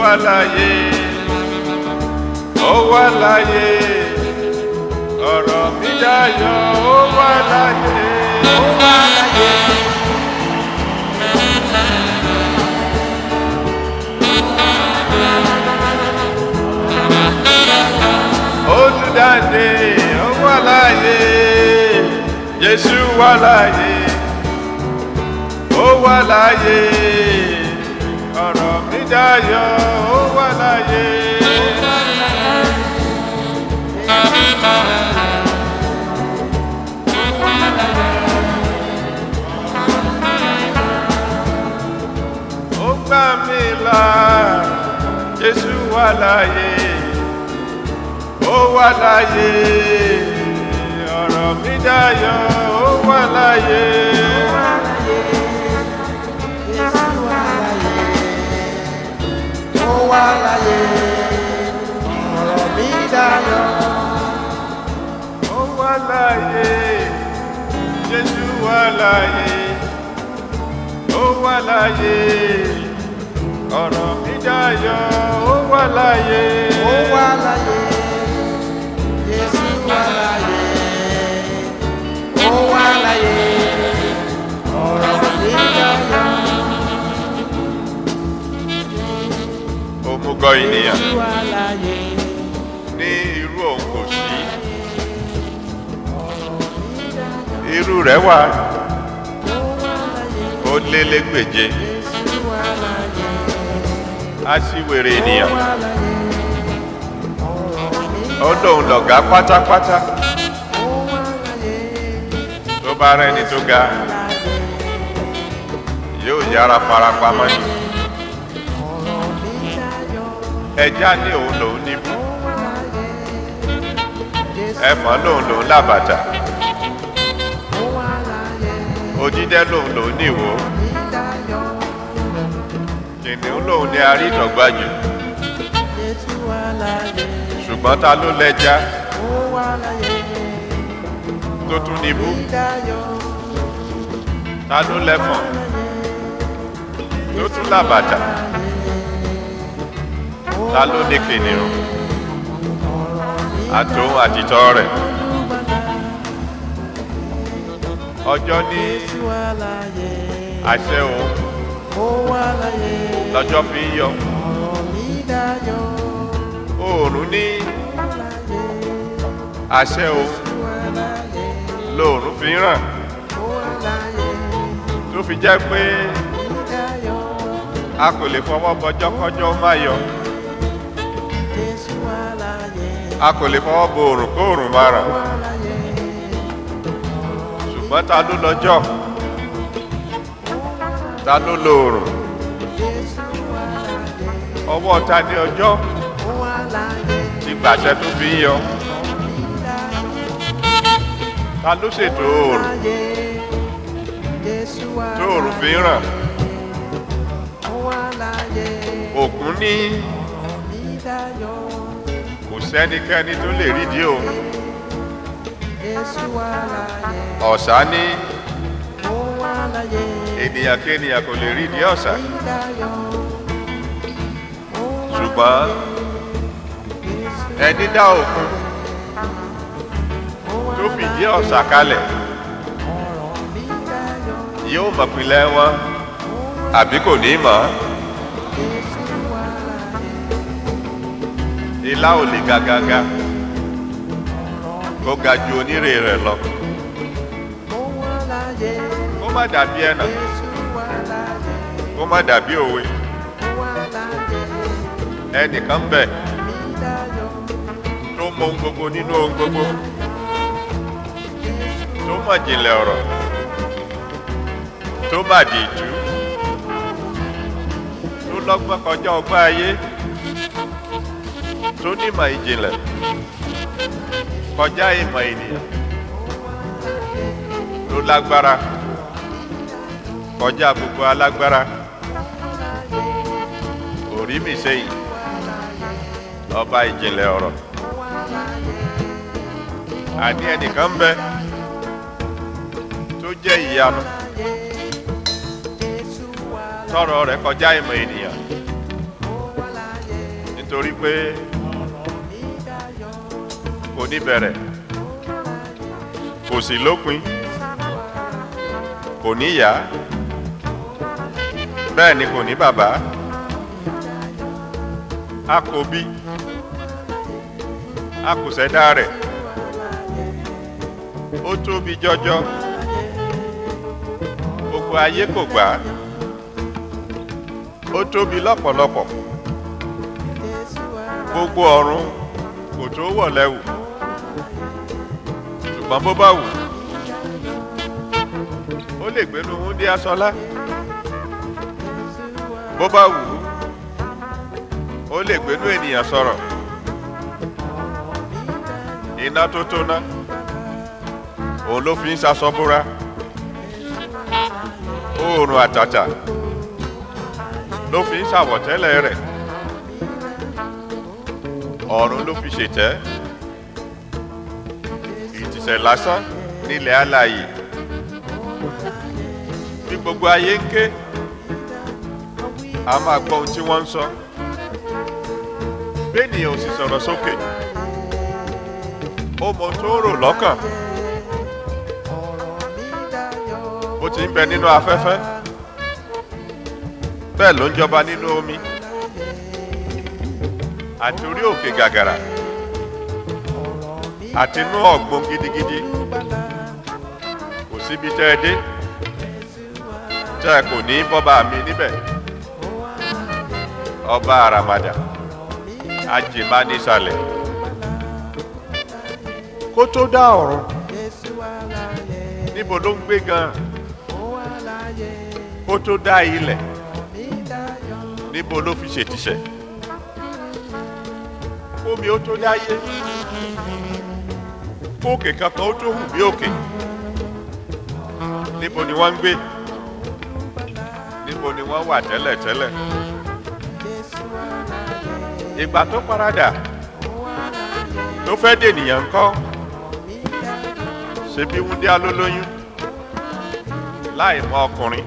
wà láyé ó wà láyé ọ̀rọ̀ mi dayọ̀ ó wà láyé ó wà láyé. olùdáǹdè ó wà láyé jésù wà láyé ó wà láyé ọ̀rọ̀ mi dayọ̀ ó wà láyé. ó gbà mí là jésù wà láyé ó wà láyé ọ̀rọ̀ mi dayọ̀ ó wà láyé. ó wà láyé ọ̀rọ̀ mi dayọ̀ ó wà láyé jésù wà láyé ó wà láyé ọ̀rọ̀ mi dayọ̀ ó wà láyé. ó wà láyé Jésù wà láyé ó wà láyé ọ̀rọ̀ mi dayọ̀ òmùgọ̀ ènìyàn Jésù wà láyé ní irú òun kò sí irú rẹ̀ wà ó wà láyé ó lé légbèje Jésù wà láyé aṣíwèrè ó ènìyàn wà láyé ọ̀rọ̀ mi ó lóun lọ̀gá pátápátá ó wà láyé tó bá rẹ́ni tó ga láyé yóò yára farapamọ́ ni ọ̀rọ̀ mi dayọ̀ ẹja ní òun lòun níbú ó wà láyé Jésù ẹfọ̀n lòun lòun làbàtà ó wà láyé òjídẹ́ lòun lòun níwò mi dayọ̀ kìnìún lòun ní arítọ̀gbájù Jésù wà láyé ṣùgbọ́n ta ló lẹ́ja ó wà láyé tó tún níbú mi dayọ̀ ta ló lẹ́fọ̀n tó tún làbàtà ta ló ní kìnìún àtòun àtìtọ́ rẹ̀ ọjọ́ ní Jésù wà láyé àṣẹ òun ó wà láyé lọ́jọ́ fi ń yọ ọ̀rọ̀ mi dayọ̀ oòrùn ní wà láyé àṣẹ òun wà láyé lóòrùn fi ń ràn ó wà láyé tó fi jẹ́ pé mi dayọ̀ a kò lè fọwọ́ bọjọ́ kọjọ́ má yọ Jésù wà láyé a kò lè fọwọ́ bo òrùn kó òrùn má ràn wà láyé ṣùgbọ́n ta ló lọ́jọ́ ta ló lo òrùn Jésù wà láyé ọwọ́ ta ní ọjọ́ ó wà láyé ti gbàṣẹ tó fi ń yọ mi dayọ̀ ta ló ṣètò òrùn láyé Jésù wà tó òrùn fi ń ràn ó wà láyé òkun ní mi dayọ̀ kò sẹ́nikẹ́ni tó lè rídìí òun Jésù wà láyé ọ̀sà ní ó wà láyé ènìyàn kéènìyàn kò lè rídìí ọ̀sà mi dayọ̀ ó wà ṣùgbọ́n Jésù ẹni dá òkun ó wà tó fìdí ọ̀sà kalẹ̀ ọ̀rọ̀ mi dayọ̀ yóò mọ̀ pinlẹ̀ wọn àbí kò ní mọ̀ ọ́. Jésù wà láyé ilá ò lè ga gaga kó ga ju onírè rẹ̀ lọ ó wà láyé kó má dàbí ẹnà Jésù wà láyé kó má dàbí òwe ó wà láyé ẹnìkan bẹ̀ mi dayọ̀ tó mọ ohun gbogbo nínú ohun gbogbo tó mọ̀ jìnlẹ̀ ọ̀rọ̀ tó má di ìjú tó lọ́gbọ́n kọjá ọgbọ́n ayé tó nímọ̀ ìjìnlẹ̀ kọjá ìmọ̀ ènìyàn tó lágbára kọjá gbogbo alágbára orí mi sẹ́yìn ọba ìjìnlẹ̀ ọ̀rọ̀ àní ẹnìkan bẹ tó jẹ́ ìyanu tọrọ rẹ̀ kọjá ìmọ̀ ènìyàn nítorí pé kò ní bẹ̀rẹ̀ kò sí lópin kò ní ìyá bẹ́ẹ̀ ni kò ní bàbá a kò bí a kò ṣẹ̀dá rẹ̀ ó tóbi jọjọ gbogbo ayé kò gbà á ó tóbi lọ́pọ̀lọpọ̀ gbogbo ọ̀run kò tó wọ̀ lẹ́wù ṣùgbọ́n bó bá wù ó lè gbénu wúndí aṣọlá bó bá wù ó lè gbénu ènìyàn sọ̀rọ̀ iná tó tóná òun ló fi ń ṣaṣọ búra oòrùn àtàtà ló fi ń ṣàwọ̀tẹ́lẹ̀ rẹ̀ ọ̀run ló fi ṣètẹ́ ìtìsẹ̀ lásán nílẹ̀ alààyè bí gbogbo ayé ń ké a máa gbọ́ ohun tí wọ́n ń sọ bẹ́ẹ̀nìyàn ò sì sọ̀rọ̀ sókè ó mọ tó rò lọ́kàn bó ti ń bẹ nínú afẹ́fẹ́ bẹ́ẹ̀ ló ń jọba nínú omi àti orí òkè gàgàrà àti inú ọ̀gbun gidigidi kò síbi tẹ́ ẹ dé tẹ́ ẹ kò ní bọ́ba mi níbẹ̀ ọba àràmàdà àjèmá nísàlẹ̀ kó tó dá ọ̀run níbo ló ń gbé gan kó tó dá ilẹ̀ níbo ló fi ṣètìṣẹ̀ omi ó tó dáyé kóòkè kankan ó tó hù bí òkè níbo ni wọ́n ń gbé níbo ni wọ́n wà tẹ́lẹ̀tẹ́lẹ̀ ìgbà tó paradà tó fẹ́ dènìyàn kọ́ ṣe bí wúndíá ló lóyún láì mọ ọkùnrin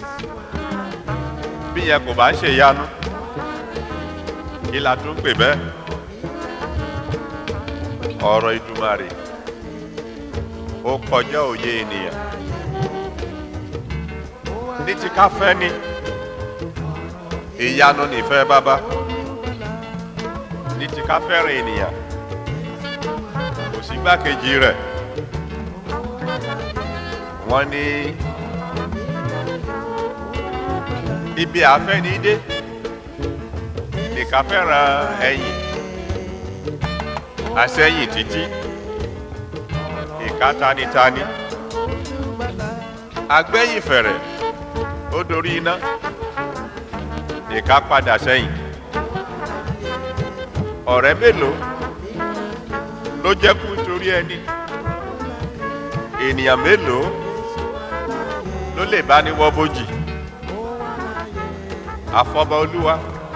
bí yẹn kò bá ń ṣèyanu kí la tún pè bẹ́ẹ̀ ọ̀rọ̀ ìdùmarè ó kọjá òye ènìyàn ní ti ká fẹ́ ni ìyanu nìfẹ́ bàbá ní ti ká fẹ́ràn ènìyàn kò sí gbákejì rẹ̀ wọ́n ní ibi àfẹ́ni dé nìkan fẹ́ràn ẹ̀yìn àsẹ́yìn títí ìka tanitani agbẹ́yìn fẹ̀rẹ̀ ó dorí iná ìka padà sẹ́yìn ọ̀rẹ́ mélòó ló jẹ́ kú torí ẹni ènìyàn mélòó ló lè bá ní wọ́ bójì àfọ̀bọ olúwa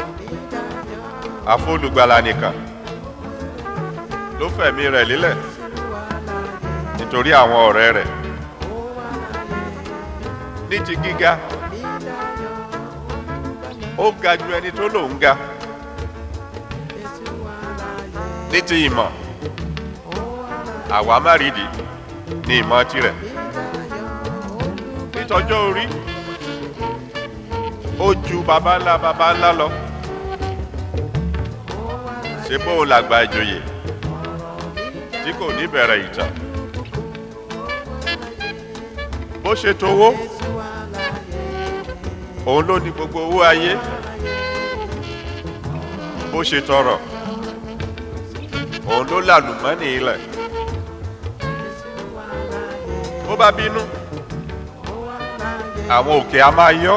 àfọlùgbàlà nìkan ló fẹ̀mí rẹ̀ lílẹ̀ nítorí àwọn ọ̀rẹ́ rẹ̀ ní ti gíga ó ga ju ẹni tó lòun ga ní ti ìmọ̀ àwa má rídìí ní ìmọ̀ tirẹ̀ nítọjọ́ orí ó ju baba ńlá baba ńlá lọ ṣé bó o làgbà ìjòyè tí kò ní bẹ̀rẹ̀ ìtàn bó ṣe towó òun ló ní gbogbo owó ayé bó ṣe tọrọ òun ló làlùmọ́nì ilẹ̀ bó bá bínú àwọn òkè a máa yọ́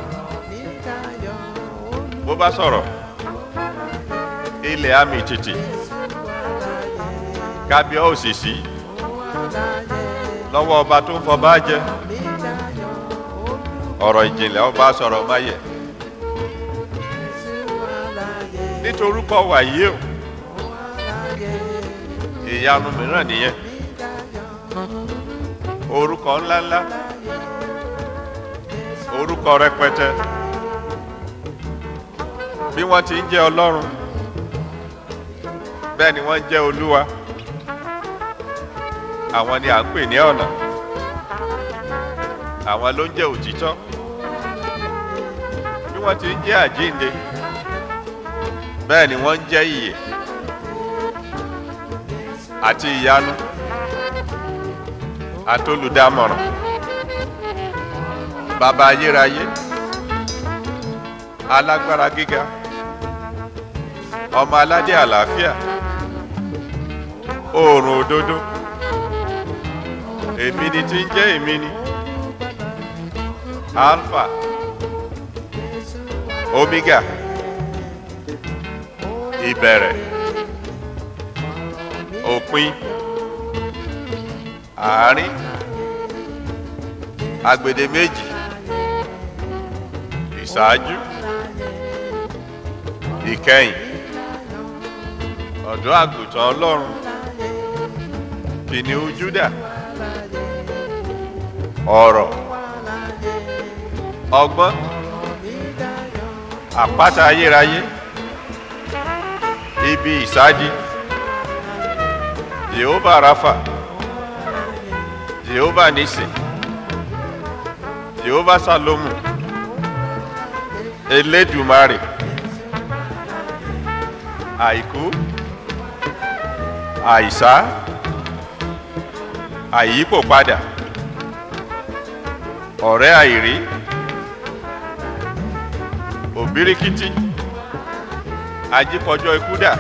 bó bá sọ̀rọ̀ ilẹ̀ àmì tìtì kábíọ́ òṣìṣì lọ́wọ́ ọba tó ń fọba jẹ ọ̀rọ̀ ìjìnlẹ̀ ọba sọ̀rọ̀ máyẹ̀ nítorúkọ wàyí o ìyanu mìíràn nìyẹn orúkọ ńláńlá orúkọ rẹpẹtẹ bí wọ́n ti ń jẹ́ ọlọ́run bẹ́ẹ̀ ni wọ́n jẹ́ olúwa àwọn ni à ń pè ní ọ̀nà àwọn ló ń jẹ́ òtítọ́ bí wọ́n ti ń jẹ́ àjínde bẹ́ẹ̀ ni wọ́n ń jẹ́ ìyè àti ìyanu àtolùdámọ̀ràn bàbá ayérayé alágbára gíga ọmọ aládé àlàáfíà oòrùn òdodo èmi ni tí ń jẹ́ èmi ni alpha omega ìbẹ̀rẹ̀ òpin àárín agbedeméjì ìṣáájú ìkẹyìn ọ̀dọ́ àgùntàn ọlọ́run kìnìún júdà ọ̀rọ̀ ọgbọ́n àpáta ayérayé ibi ìsádi jehova rafa jehova nisi jehova salomu elédùmarè àìkú àìsá àyípo padà ọ̀rẹ́ àìrí òbíríkítí ajíkọjọ́ ikú dà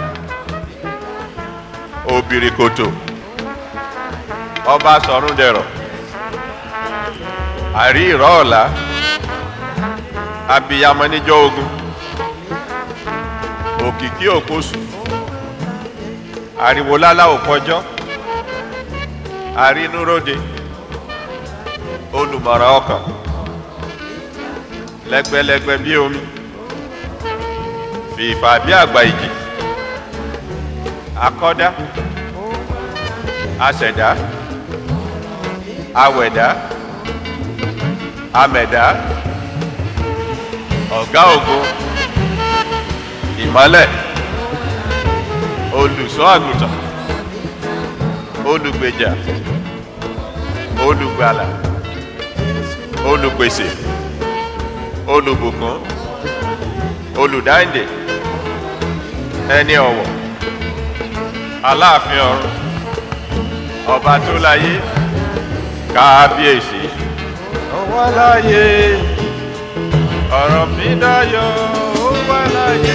òbìrìkòtò ọba sọ̀rún dẹ̀rọ̀ àrí ìrọ̀ ọ̀la abiyamọ níjọ́ ogun òkìkí òkosù ariwo lálá òkọjọ́ arínúróde olùmọ̀ràn ọkàn lẹ́gbẹ́lẹ́gbẹ́ bí omi fìfà bí àgbà ìjì akọ́dá aṣẹ̀dá awẹ̀dá amẹ̀dá ọ̀gá ògo ìmọ́lẹ̀ olùṣọ́ àgùntàn olùgbèjà olùgbàlà olùpèsè olùbùkún olùdáǹdè ẹni ọ̀wọ̀ aláàfin ọ̀run ọba tó láyé kábíyèsí ó wà láyé ọ̀rọ̀ mi dáyọ̀ ó wà láyé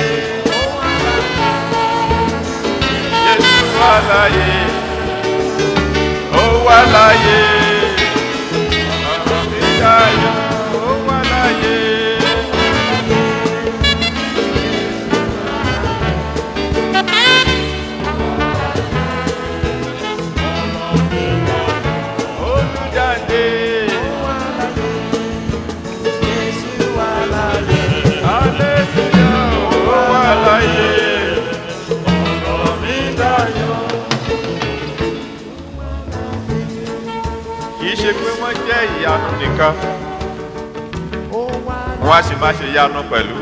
Jésù wà láyé ó wà láyé ọ̀rọ̀ mi dáyọ̀ ó wà láyé. Olùdáǹdè. Hallelujah, ó wà láyé. Ọ̀rọ̀ mi dayọ̀. Kì í ṣe pé wọ́n jẹ́ ìyanu nìkan, wọ́n á sì máa ṣe ìyanu pẹ̀lú.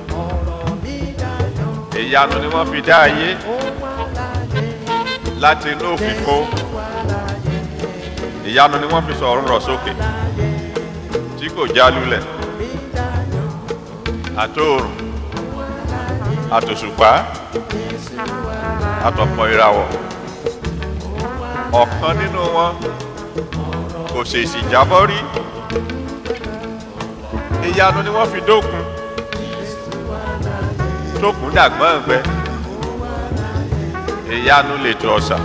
Ìyanu ni wọ́n fi dá ayé láti inú òfìfo. Ìyanu ni wọ́n fi sọ ọ̀run rọ̀ sókè tí kò já lulẹ̀. Àtòòrùn, àtòṣùpá, àtọ̀pọ̀ ìràwọ̀. Ọ̀kan nínú wọn kò ṣèṣì jábọ́ rí. Ìyanu ni wọ́n fi dókun. Tókun dàgbọ́n ẹ̀gbẹ́. Ìyanu lè tó ọ̀sà.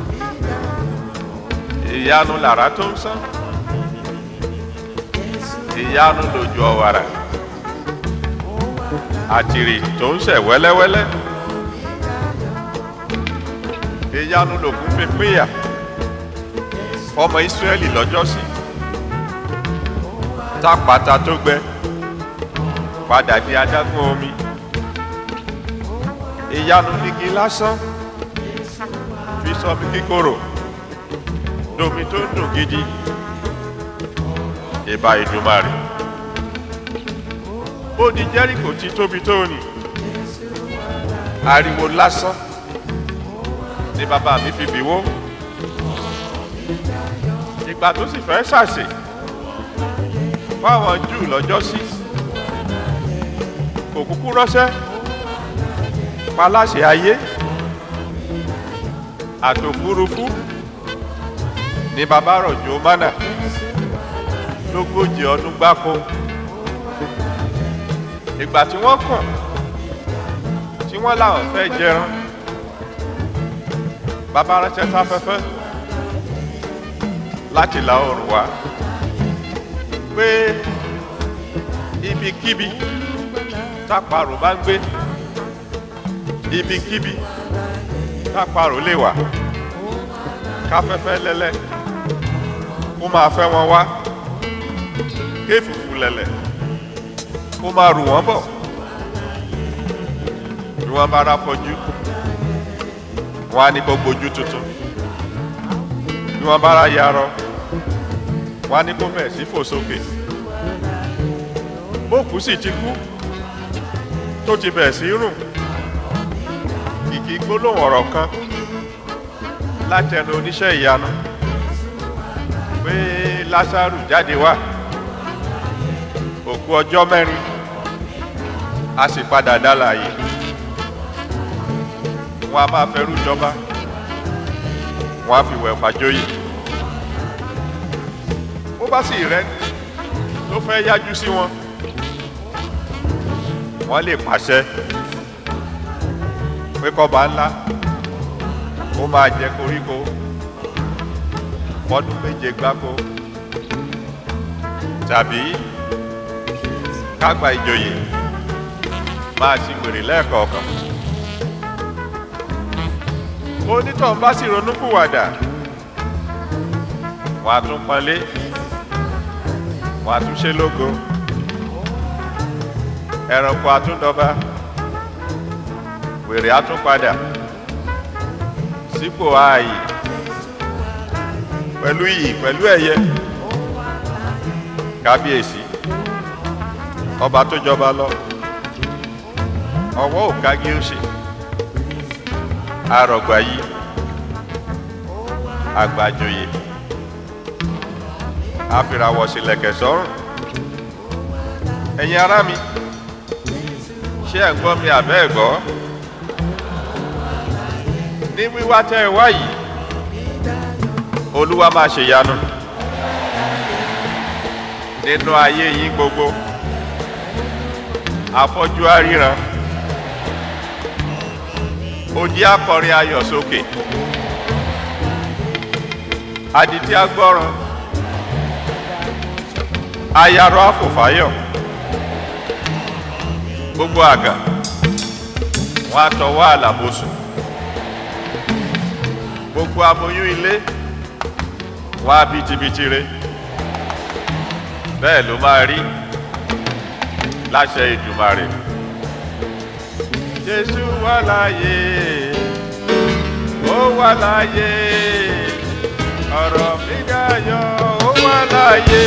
Ìyanu làrá tó ń sán. Ìyanu lòjò ọ̀wàrà. Àtìrì tó ń ṣẹ̀ wẹ́lẹ́wẹ́lẹ́. Ìyanu lòkun fi pínyà. Ọmọ Ísírẹ́lì lọ́jọ́sí. Tápàtà tó gbẹ. Padà di adágún omi. Ìyanu nígi lásán. Fi sọ mi kíkorò. Domi tó ń dùn gidi. Ìbà Ìdùmarè. Ó di Jẹ́ríkò tí tóbi tó nì. Ariwo lásán ni bàbá mi fi bìwó ìgbà tó sì fẹ́ ṣàṣe fáwọn júù lọ́jọ́ sí kò kúkú ránṣẹ́ paláṣẹ ayé àtòfúrufú ni bàbá rọ̀jò mánà lógójì ọdún gbáko ìgbà tí wọ́n kàn tí wọ́n láwọn fẹ́ jẹran bàbá ránṣẹ́ sáfẹ́fẹ́ láti la oòrùn wá pé ibikíbi táparò bá ń gbé ibikíbi táparò lè wà káfẹ́fẹ́ lẹ́lẹ́ kó máa fẹ́ wọn wá kéfùfù lẹ̀lẹ̀ kó máa rù wọ́n bọ̀ bí wọ́n bá ráfọ́jú wọ́n á ní kó gbójú tuntun bí wọ́n bá ráyarọ wọ́n á ní kó bẹ̀rẹ̀ sí fò sókè bókù sì ti kú tó ti bẹ̀rẹ̀ sí rùn kìkì gbólóhùn ọ̀rọ̀ kan látẹnu oníṣẹ́ ìyanu pé lásàrù jáde wá òkú ọjọ́ mẹ́rin a sì padà dá láàyè wọn a máa fẹrú jọba wọn á fi wẹ̀ pàjóyè bó bá sì rẹ tó fẹ́ yájú sí wọn wọ́n lè pàṣẹ pé kọ́ba ńlá ó máa jẹ koríko fọdún méje gbáko tàbí kágbà ìjòyè máa ti gbèrè lẹ́ẹ̀kọ̀ọ̀kan onítọ̀ bá sì ronúkúwàdà wọ́n á tún pọ́nlé wọ́n á tún ṣe lógo ẹranko àtúndọba wèrè àtúnpadà sípò ààyè pẹ̀lú iyì pẹ̀lú ẹ̀yẹ kábíyèsí ọba tó jọba lọ ọwọ́ òkági ó ṣe arọ̀gbà yìí àgbàjòyè àfìràwọ̀ sílẹ̀kẹ̀ sọ́rùn ẹ̀yin ará mi ṣé ẹ̀ ń gbọ́ mi àbẹ́ ẹ̀ gbọ́ ní wíwá tẹ́ ẹ wá yìí olúwa máa ṣèyanu nínú ayé yín gbogbo afọ́jú aríran ojì akọrin ayọ̀ sókè adití agbọ́ràn ayarọ afòfáyọ̀ gbogbo àgà wọn àtọwọ́ àlàbòsù gbogbo aboyún ilé wọn á bitibiti re bẹ́ẹ̀ ló máa rí láṣẹ ìdùmarè jésù wà láàyè ó wà láàyè ọ̀rọ̀ mi dayọ̀ ó wà láàyè.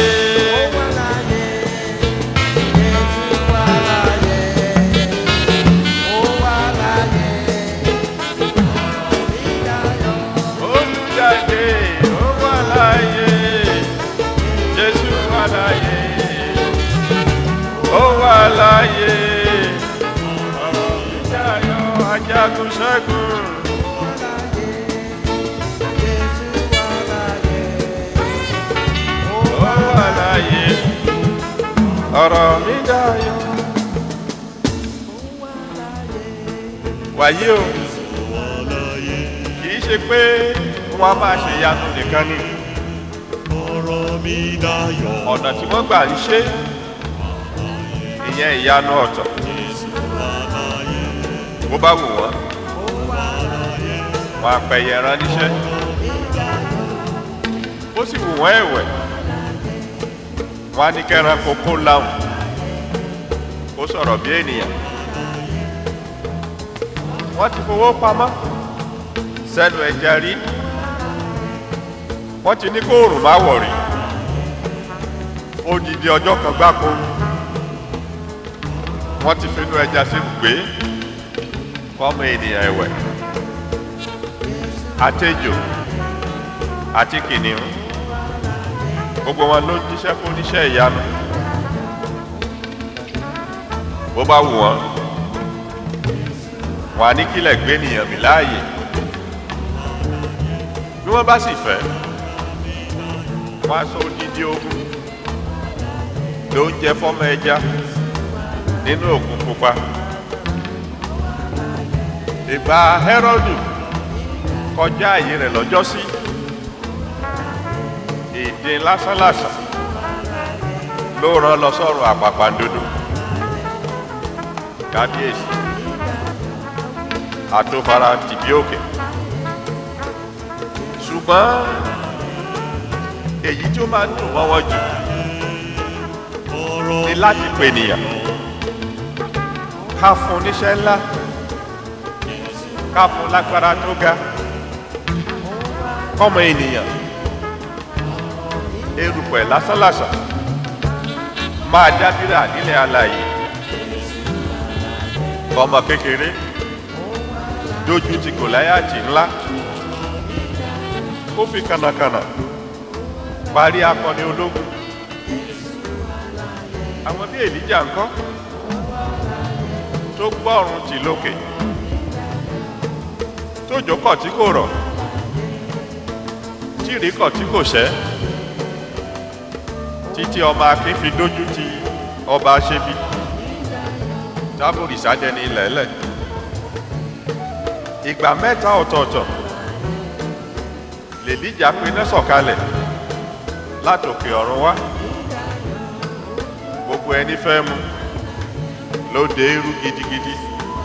olùjáde ó wà láàyè jésù wà láàyè ó wà láàyè ọ̀rọ̀ mi dayọ̀ ajagun ṣẹ́gun. ó wà láàyè ọ̀rọ̀ mi dayọ̀. wàyí o kì í ṣe pé wọ́n á máa ṣe ìyanu nìkan ni ọ̀rọ̀ mi dayọ̀. ọ̀nà tí wọ́n gbà ń ṣe ìyẹn ìyanu ọ̀tọ̀ bó bá wù wọ́n wọn àpẹyẹ ẹran níṣẹ́ ó sì wù wọ́n ẹ̀wẹ̀ wọn á ní kẹran kókó láwùn kó sọ̀rọ̀ bí ènìyàn wọ́n ti fowó pamọ́ sẹ́nu ẹja rí wọ́n ti ní kó òrùn má wọ̀ rí odidi ọjọ́ kan gbáko wọ́n ti finú ẹja sí gbé fọ́mọ ènìyàn ẹ̀wẹ̀ àtejò àti kìnìún gbogbo wọn ló ń jíṣẹ́ fún oníṣẹ́ ìyanu bó bá wù wọ́n wọn á ní kílẹ̀ gbé nìyàn mí láàyè bí wọ́n bá sì fẹ́ wọ́n á sọ odidi ogun ló ń jẹ fọ́mọ ẹja nínú òkun pupa ìgbà Hẹ́rọ́dù kọjá àyè rẹ̀ lọ́jọ́sí èdè lásánlàsàn ló rán lọ sọ́run àpàpàǹdodo kábíyèsí àtòfara tìbí òkè ṣùgbọ́n èyí tí ó máa ń dùn mọ́ wọn jù ni láti pè nìyàn ká fún níṣẹ́ ńlá ká fún lágbára tó ga kọ́mọ ènìyàn erùpẹ̀ lásánlàsàn máa dábìrà nílẹ̀ alààyè ọmọ kékeré dojú ti gòláyàtì ńlá ó fi kànàkànà parí akọni ológun àwọn bí èlíjà ńkọ́ tó gbọ́rùn tì lókè tó jókòó tí kò rọ̀ tí ìríkọ̀ tí kò ṣẹ́ títí ọmọ akin fi dójú ti ọba aṣebi tábùrì sádẹni lẹ́lẹ̀ ìgbà mẹ́ta ọ̀tọ̀ọ̀tọ̀ lèlíjà pinnu sọ̀kalẹ̀ látòkè ọ̀run wá gbogbo ẹni fẹ́ mu ló dé irú gidigidi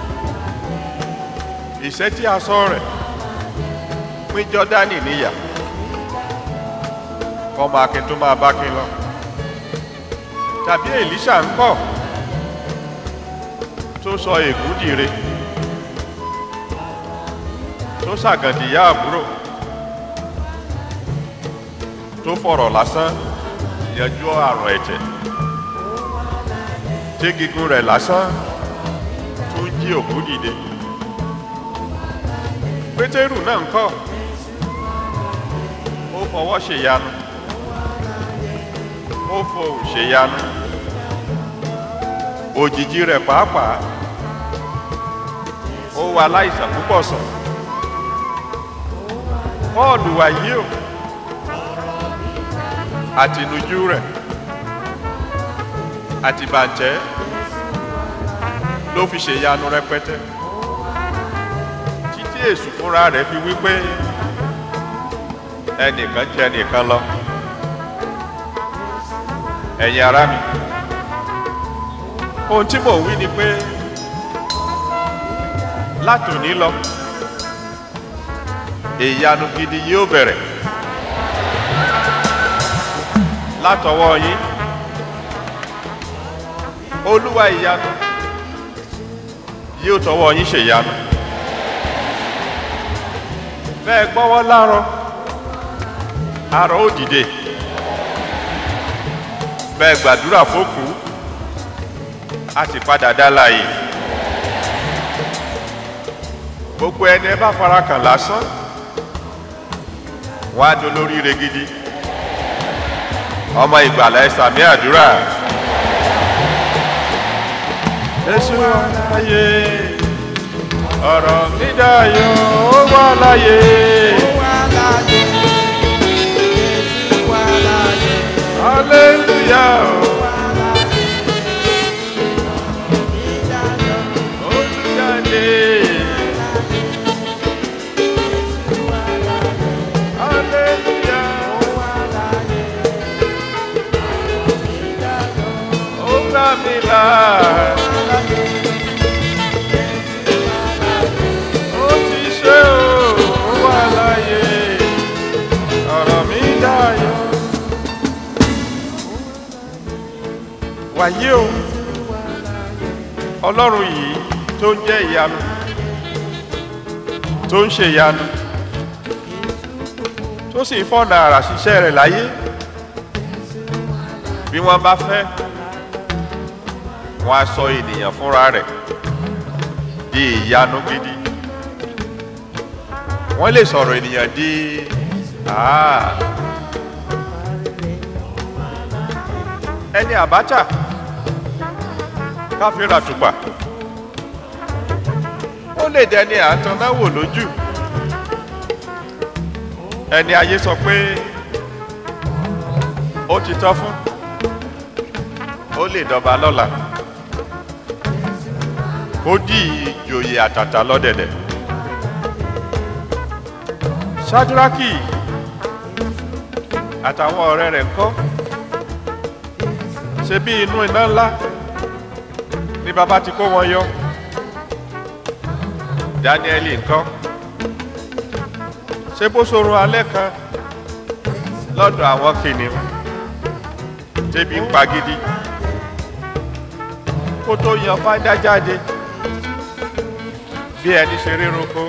ìṣẹ́ tí a sọ rẹ̀ pín jọ́dánì níyà kọ́mọ akin tó máa bá kin lọ tàbí èlíṣà ń kọ́ tó sọ ègún dìre tó ṣàgàndìyà àbúrò tó fọ̀rọ̀ lásán yanjú àrùn ẹ̀jẹ̀ tí gígùn rẹ̀ lásán tó ń jí òkú dìde pétérù náà ń kọ́ ó fọwọ́ ṣèyanu ó fohùn ṣèyanu òjìji rẹ̀ pàápàá ó wà láìsàn púpọ̀ sàn pọ́ọ̀lù wàyí o àtìnújú rẹ̀ àti bàǹtẹ́ ló fi ṣèyanu rẹpẹtẹ títí èṣù fúnra rẹ̀ fi wípé ẹnìkan jẹ ẹnìkan lọ ẹ̀yin ará mi ohun tí mò ń wí ni pé látòní lọ ìyanu gidi yóò bẹ̀rẹ̀ látọwọ́ yín olúwa ìyanu yóò tọwọ́ yín ṣèyanu bẹ́ẹ̀ gbọ́wọ́ lárọ arọ ó dìde bẹ́ẹ̀ gbàdúrà fókù a sì padà dá láàyè gbogbo ẹni ẹ bá fara kàn lásán wọn á dolóríire gidi ọmọ ìgbàlá ẹ sàmì àdúrà. Jésù wà láyé ọ̀rọ̀ mi dayọ̀ ó wà láyé. Hallelujah. Olùjáde. Hallelujah. Ó gbà mí là. Ó ti ṣe o, ó wà láyé. Ọ̀rọ̀ mi dayọ̀. wàyí o ọlọ́run yìí tó ń jẹ́ ìyanu tó ń ṣe ìyanu tó sì ń fọ̀nà àrà ṣiṣẹ́ rẹ̀ láyé bí wọ́n bá fẹ́ wọ́n á sọ ènìyàn fúnra rẹ̀ di ìyanu gidi wọ́n lè sọ̀rọ̀ ènìyàn di ah. ẹni Abacha káfíńrà tùpà ó lè dẹni àtọ́náwò lójú ẹni ayé sọ pé ó ti tọ́ fún ó lè dọba lọ́la ó dì ìjòyè àtàtà lọ́dẹ̀dẹ̀ ṣáájúrákì àtàwọn ọ̀rẹ́ rẹ̀ ń kọ́ ṣe bí inú iná ńlá ni bàbá ti kó wọn yọ Dáníẹ́lì ńkọ́ ṣé bó sorun alẹ́ kan lọ́dọ̀ àwọn kìnìún tẹ́bi ń pa gidi kó tó yan fáńdá jáde bí ẹni ṣe rírunko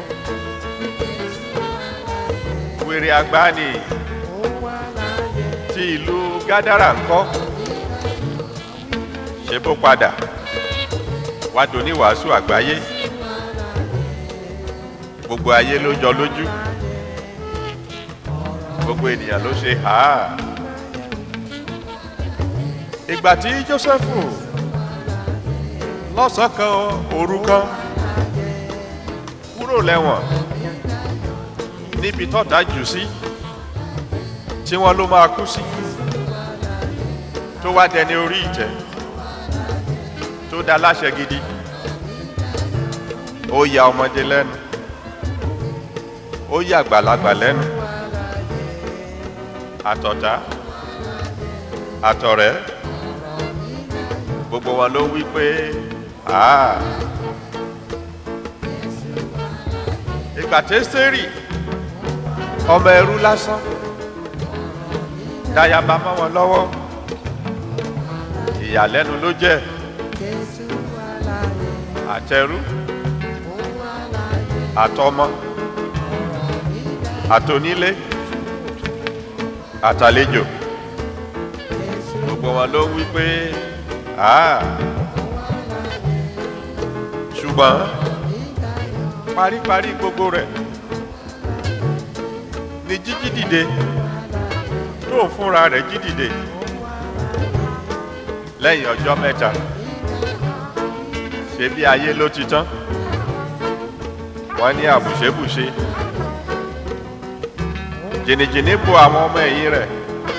wèrè àgbáni ti ìlú gádàrà ńkọ́ ṣe bó padà wá dòní wàásù àgbáyé gbogbo ayé ló jọ lójú gbogbo ènìyàn ló ṣe hàá ìgbà tí Jósẹ́fù lọ́sàn-án kan òru kan kúrò lẹ́wọ̀n níbi tọ́ta jù sí tí wọ́n ló máa kú sí tó wá dẹni orí ìtẹ́ tó dá láṣẹ gidi ó ya ọmọdé lẹ́nu ó ya àgbàlagbà lẹ́nu àtọ̀tá àtọ̀rẹ́ gbogbo wọn ló wí pé àá ìgbà tẹ́sítẹ́rì ọmọ ẹrú lásán dáyàbá mọ́ wọn lọ́wọ́ ìyàlẹ́nu ló jẹ́ àtẹrú àtọmọ àtònílé àtàlejò gbogbo wọn ló wí pé àá ṣùgbọ́n paríparí gbogbo rẹ̀ ni jíjí dìde tó ń fúnra rẹ̀ jí dìde lẹ́yìn ọjọ́ mẹ́ta ṣe bí ayé ló ti tán wọ́n ní àbùṣebùṣe jìnnìjìnnì bo àwọn ọmọ ẹ̀yìn rẹ̀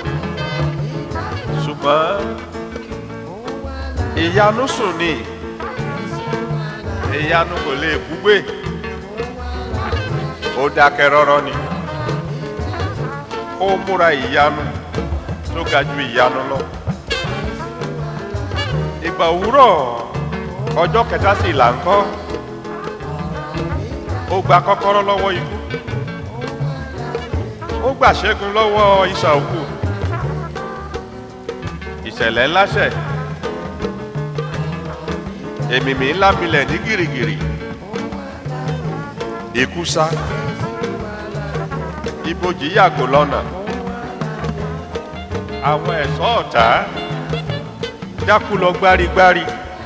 ṣùgbọ́n ìyanu sùn ni ìyanu kò lè búgbé ó dákẹ́ rọ́rọ́ ni ó múra ìyanu tó ga ju ìyanu lọ ìgbà òwúrọ̀ ọjọ́ kẹta sí ìlà ńkọ́ ó gba kọ́kọ́rọ́ lọ́wọ́ ikú ó gbà ṣẹ́gun lọ́wọ́ isà òkú ìṣẹ̀lẹ̀ ńlá ṣẹ̀ èmìmì ńlá milẹ̀ ní gìrìgìrì ikú sá ibojì yàgò lọ́nà àwọn ẹ̀ṣọ́ ọ̀tá dákú lọ gbárigbári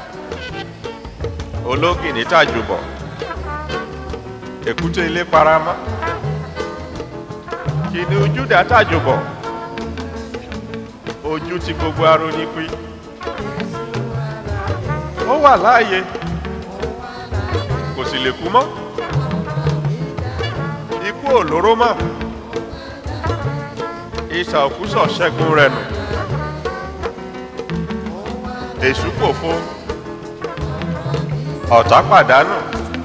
ológìní tàjùbọ̀ èkúté ilé paramọ́ kìnìún Júdà tàjùbọ̀ ojú ti gbogbo aróní pín ó wà láàyè kò sì lè kú mọ́ ikú ò lóró mọ́ ìsà òkúsọ̀ ṣẹ́gun rẹ̀ nù èṣù pòfo ọ̀tá pàdánù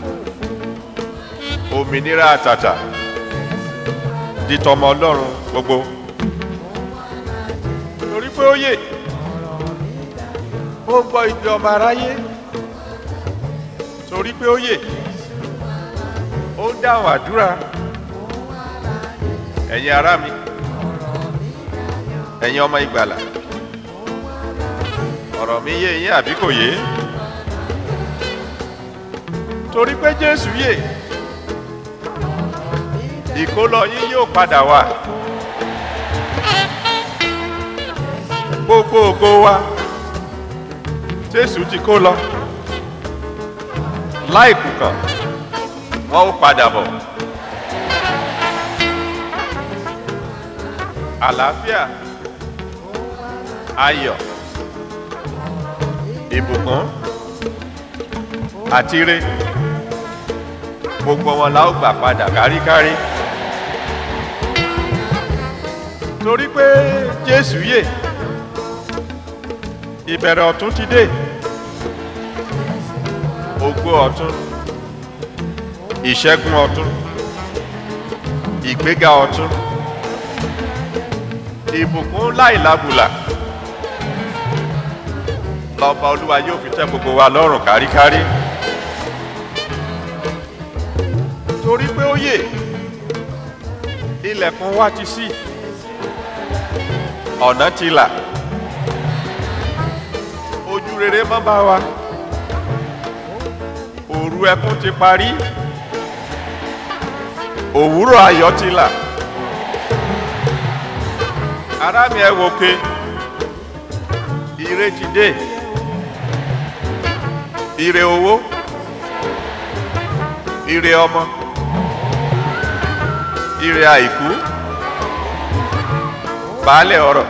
òmìnira àtàtà di tọmọ ọlọ́run gbogbo torí pé ó yè ó gbọ́ ìdí ọmọ aráyé torí pé ó yè ó dáhùn àdúrà ẹ̀yin ará mi ẹ̀yin ọmọ ìgbàlà ọ̀rọ̀ mi yé yín àbí kò yé torí pé Jésù yè ìkólọ yín yóò padà wá gbogbo ògo wa Jésù ti kó lọ láìkù kan wọn ó padà bọ̀ àlàáfíà ayọ̀ ìbùkún àti ire gbogbo wọn la ó gbà padà káríkárí torí pé jésù yè ìbẹ̀rẹ̀ ọ̀tún ti dé ògo ọ̀tún ìṣẹ́gun ọ̀tún ìgbéga ọ̀tún ìbùkún láìlábùlà lọ́ba olúwa yóò fi tẹ́ gbogbo wa lọ́rùn káríkárí torí pé ó yè ilẹ̀kùn wa ti ṣí ọ̀nà ti là ojú rere má bá wa òru ẹkún ti parí òwúrọ̀ ayọ̀ ti là ará mi ẹ wòkè ire ti dé ire owó ire ọmọ ire àìkú baálẹ̀ ọ̀rọ̀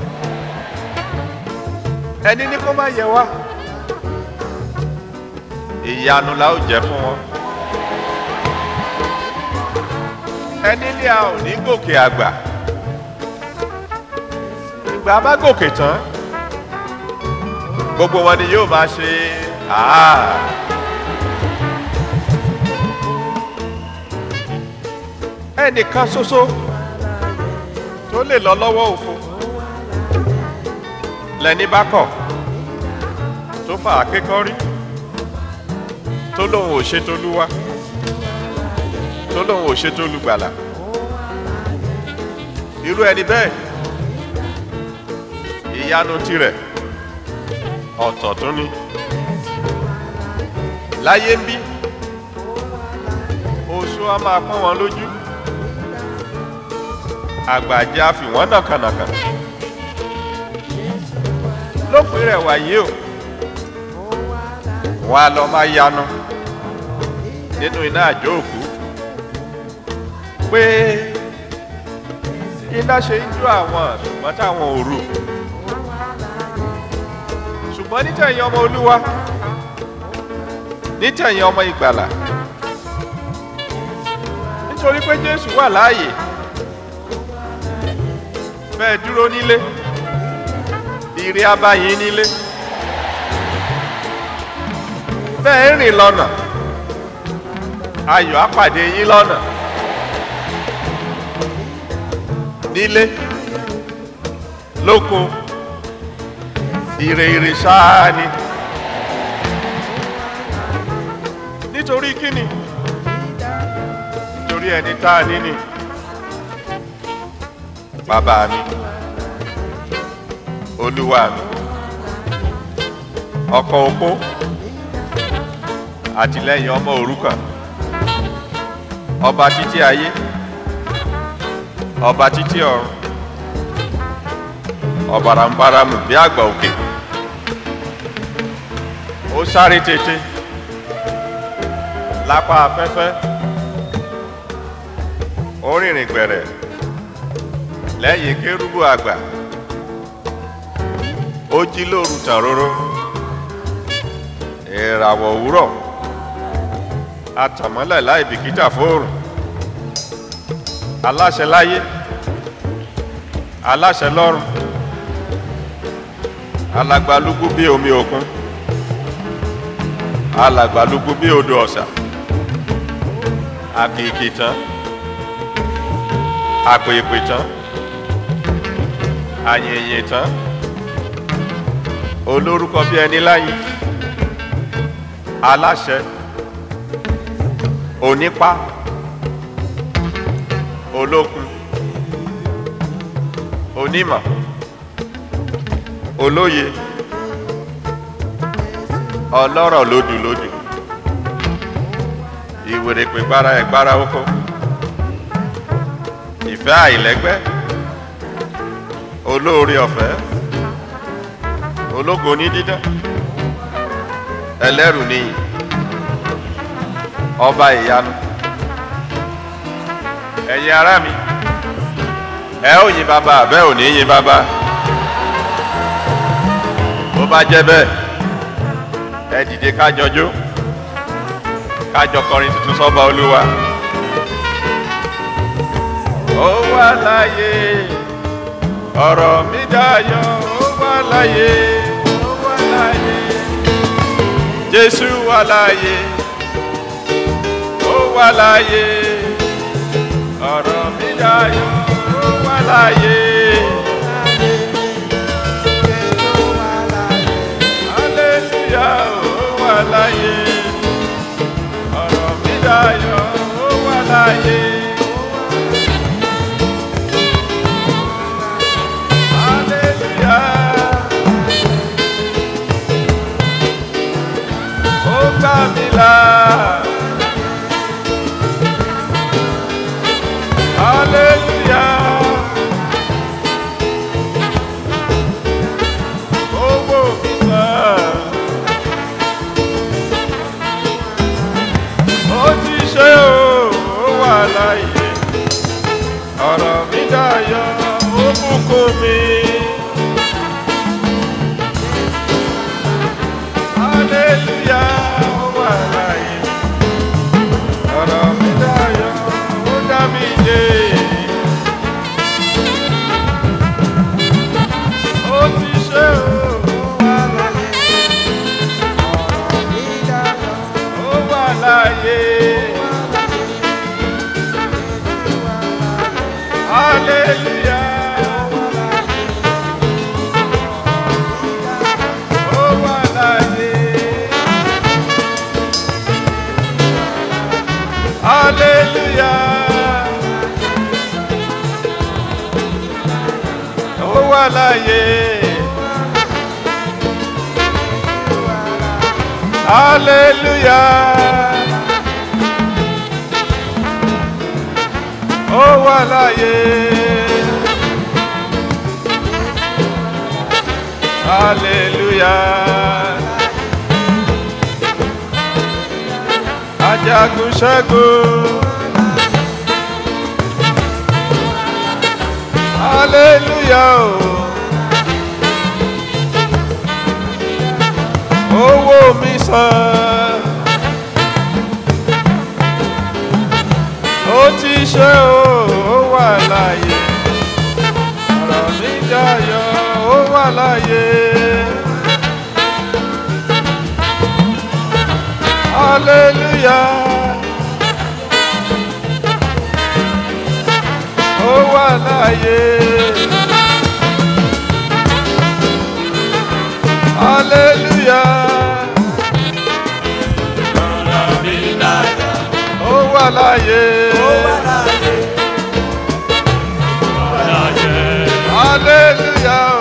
ẹni ní kó má yẹ wá ìyanu la ó jẹ fún wọn ẹni ní a ò ní gòkè àgbà ìgbà bá gòkè tán gbogbo wọn ni yóò máa ṣe àá. ẹnìkan ṣoṣo tó lè lọ lọ́wọ́ òfo lẹni bá kọ̀ tó fà á kékọ́rí tó lóun ò ṣe tolúwa tó lóun ò ṣe tolùgbàlà irú ẹni bẹ́ẹ̀ ìyanu tirẹ̀ ọ̀tọ̀ tún ni láyé ń bí oṣù á máa pọ́n wọn lójú àgbàjá fi wọ́n nàkànàkà lópin rẹ̀ wáyé o wọn a lọ máa yanu nínú iná àjò òkú pé iná ṣe ń jó àwọn ṣùgbọ́n táwọn ò rò ṣùgbọ́n nítẹ̀yìn ọmọ olúwa nítẹ̀yìn ọmọ ìgbàlà nítorí pé jésù wà láàyè bẹ́ẹ̀ dúró nílé ìrì abayín nílé bẹ́ẹ̀ rìn lọ́nà ayọ̀ apàdé yín lọ́nà nílé lóko ire ire ṣáá ni nítorí kíni nítorí ẹni tá a ní ni bàbá mi olúwa mi ọkọ opó àtìlẹyìn ọmọ òrukàn ọba títí ayé ọba títí ọ̀run ọ̀bàràǹbaràmù bí àgbà òkè ó sáré tètè lápá afẹ́fẹ́ ó rìnrìn gbẹ̀rẹ̀ lẹ́yìn kérúbù àgbà ó jí lóru tàróró ìràwọ̀ òwúrọ̀ atàmọ́lẹ̀ láì bìkítà fóòrùn aláṣẹ láyé aláṣẹ lọ́run alàgbàlúgbú bí omi òkun alàgbàlúgbú bí odò ọ̀sà àkìkì tán àpèpè tán àyèyè tán olórúkọ bí ẹni láyé aláṣẹ onípá olókun onímọ̀ olóye ọlọ́rọ̀ lódùlódù ìwèrèpè gbára ẹ̀gbára oko ìfẹ́ àìlẹ́gbẹ́ olóore ọ̀fẹ́ ológo ní dídán ẹlẹ́rù níyì ọba ìyanu ẹ̀yin ará mi ẹ ó yin bàbá bẹ́ẹ̀ ò ní yin bàbá bó bá jẹ́ bẹ́ẹ̀ ẹ dìde kájọ jó kájọ kọrin tuntun sọ́ba olúwa. ó wà láyé ọ̀rọ̀ mi dayọ̀ ó wà láyé ó wà láyé jésù wà láyé ó wà láyé ọ̀rọ̀ mi dayọ̀ ó wà láyé. Hallelujah, ó wà láyé. Ọ̀rọ̀ mi dayọ̀, ó wà láyé. Hallelujah. Ó gbà mí là. Hallelujah. Owó mi sàn. ó ti ṣe o ó wà láàyè ọ̀rọ̀ mi dayọ̀ ó bùkún mi. hallelujah ó wà láàyè ọ̀rọ̀ mi dayọ̀ ó dá mi dé. ó ti ṣe o ó wà láàyè ó wà láàyè. Hallelujah. Ó wà láàyè. Hallelujah. Ó wà láàyè. Hallelujah. Ó wà láàyè. Hallelujah. Ajagun ṣẹ́gun. Hallelujah. o. Owó mi sàn. Ó ti ṣe o, ó wà láàyè. Ọ̀rọ̀ mi dayọ̀, ó wà láàyè. Hallelujah. Ó wà láàyè. Hallelujah. Ó wà láàyè. Hallelujah.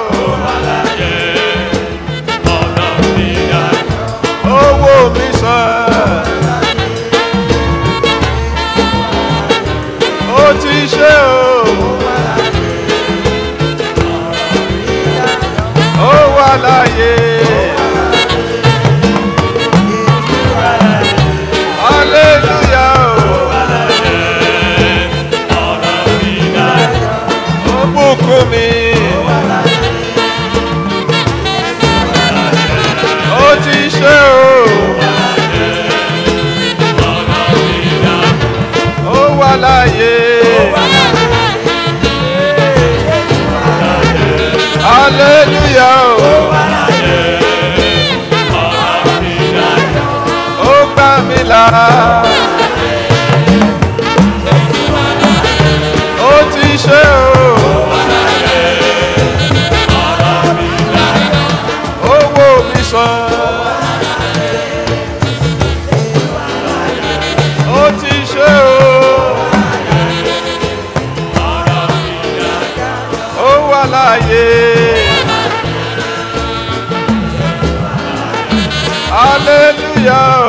Owó mi sàn. Ó ti ṣe o. Ó wà láàyè. Hallelujah. Ó bùkún mi. Ó ti ṣe o. Ó wà láàyè. Hallelujah. Ó gbà mí là. Ó ti ṣe o. Owó mi sàn. Ó ti ṣe o. Ó wà láàyè. Hallelujah.